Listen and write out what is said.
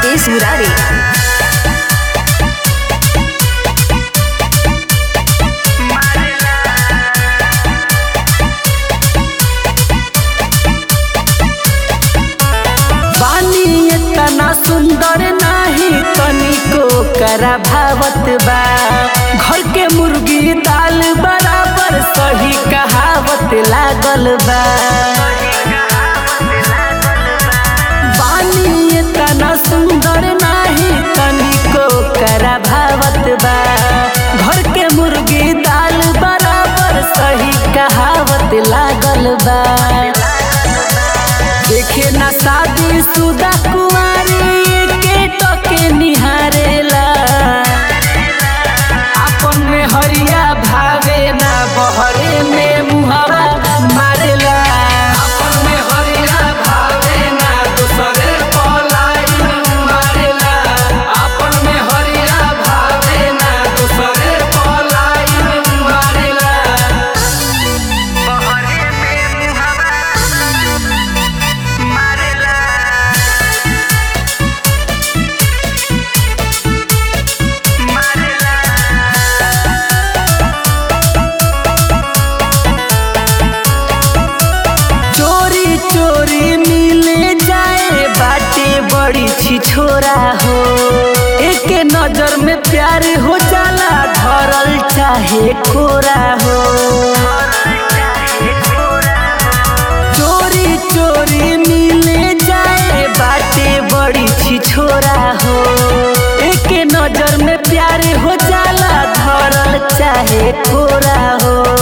मुकेश मुरारी बानी इतना सुंदर नाही तनिको करा भावत बा घर के मुर्गी दाल बराबर सही कहावत लागल बा बानी इतना सुंदर नाही तनिको करा भावत बा घर के मुर्गी दाल बराबर सही कहावत लागल बा देखे ना शादी सुदा कुआरी के टके निहारेला आपन में हरिया भावे ना बहरे में मुहावा मारेला आपन में हरिया भावे ना दूसरे पलाई मारेला आपन में हरिया भावे ना दूसरे पलाई मारेला चोरी चोरी मिले जाए बाटे बड़ी छिछोरा हो एक नजर में प्यार हो जाला धरल चाहे कोरा हो चोरी चोरी मिले जाए बाटे बड़ी छिछोरा हो एक नजर में प्यार हो जाला धरल चाहे कोरा हो